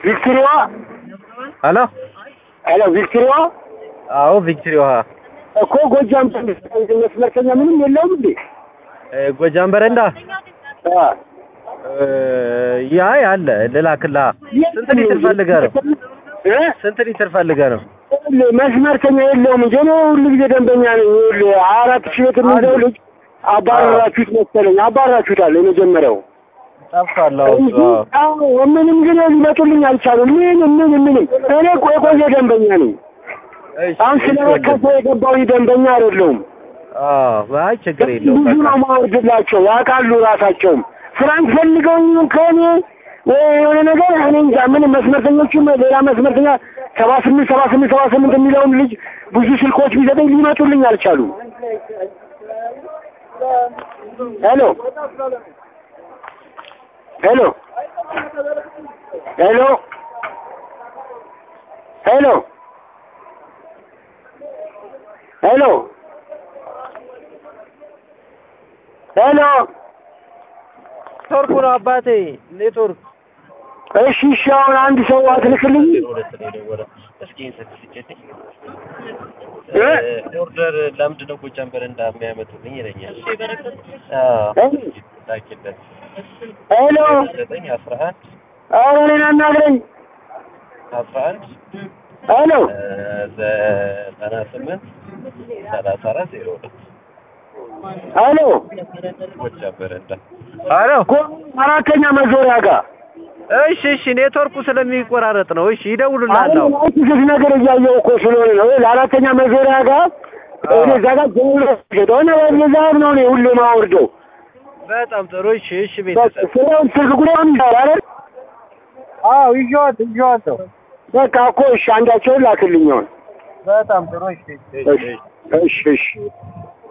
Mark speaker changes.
Speaker 1: ቪክቶሪያ
Speaker 2: ሄሎ
Speaker 1: ሄሎ ቪክቶሪያ
Speaker 2: አዎ ቪክትሪ ውሃ
Speaker 1: እኮ ጎጃም መስመርተኛ ምንም የለውም እንዴ?
Speaker 2: እ፣ ጎጃም በረንዳ
Speaker 1: አ
Speaker 2: እ፣ ያ አለ ልላክላ ስንት ሊትር ፈልገህ ነው
Speaker 1: እ?
Speaker 2: ስንት ሊትር ፈልገህ ነው
Speaker 1: ይኸውልህ መስመርተኛ የለውም እንጂ እኔ ሁሉ ጊዜ ደንበኛ ነኝ። ይኸውልህ ሀያ አራት ሺህ ቤት የሚይዘው ልጅ አባረራችሁት መሰለኝ። አባረራችሁታል የመጀመሪያው
Speaker 2: ጠፍቷል አዎ እሱ አዎ
Speaker 1: አዎ ምንም ግን ሊመጡልኝ አልቻሉም። ምንም ምንም ምንም እኔ እኮ የቆየ ደንበኛ ነኝ።
Speaker 2: እሺ
Speaker 1: አሁን
Speaker 2: እሺ
Speaker 1: ስለረከሰ የገባው ደንበኛ አይደለሁም።
Speaker 2: አዎ አይ ችግር የለውም
Speaker 1: ብዙ
Speaker 2: በቃ
Speaker 1: ነው ማወርድላቸው ያውቃሉ ራሳቸውም ፍራንክ ፈልገው ይሁን ከእኔ ወይ የሆነ ነገር እኔ እንጃ ምንም መስመርተኞቹም ሌላ መስመርተኛ ሰባ ስምንት ሰባ ስምንት ሰባ ስምንት የሚለውን ልጅ ብዙ ስልኮች ቢሰጠኝ ሊመጡልኝ አልቻሉም። ሄሎ ሄሎ ሄሎ ሄሎ ሄሎ ሄሎ
Speaker 2: ኔትወርኩ ነው አባቴ ኔትወርክ
Speaker 1: እሺ እሺ አሁን አንድ ሰው አትልክልኝ እ?
Speaker 2: ኦርደር ለምንድን ነው ጎጃም በረንዳ የሚያመጡልኝ ይለኛል። ላኪለት
Speaker 1: ሄሎ
Speaker 2: ዘጠኝ አስራ አንድ
Speaker 1: ኧረ እኔን አናግረኝ
Speaker 2: አስራ አንድ
Speaker 1: ሄሎ
Speaker 2: ዘጠና ስምንት ሰላሳ አራት ዜሮ ሁለት
Speaker 1: ሄሎ
Speaker 2: ጎጃም በረንዳ ሄሎ
Speaker 1: ጎ- አራተኛ መዞሪያ ጋር
Speaker 2: እሺ እሺ ኔትወርኩ ስለሚቆራረጥ ነው እሺ ይደውሉልሃል አሁን
Speaker 1: ስስ ነገር እያየሁ እኮ ስለሆነ ነው ለአራተኛ መዞሪያ ጋር እኔ እዛ ጋር ሆነ የዛብ ነው እኔ ሁሌ ማወርደው
Speaker 2: በጣም ጥሩ እሺ እሺ ቤተሰብ
Speaker 1: ስለውን ስልክ ጉዳዩን ይዛል አይደል
Speaker 2: አዎ ይዤዋለሁ ይዤዋለሁ
Speaker 1: በቃ እኮ እሺ አንዳቸውን ላክልኝ አሁን
Speaker 2: በጣም ጥሩ እሺ
Speaker 1: እሺ እሺ እሺ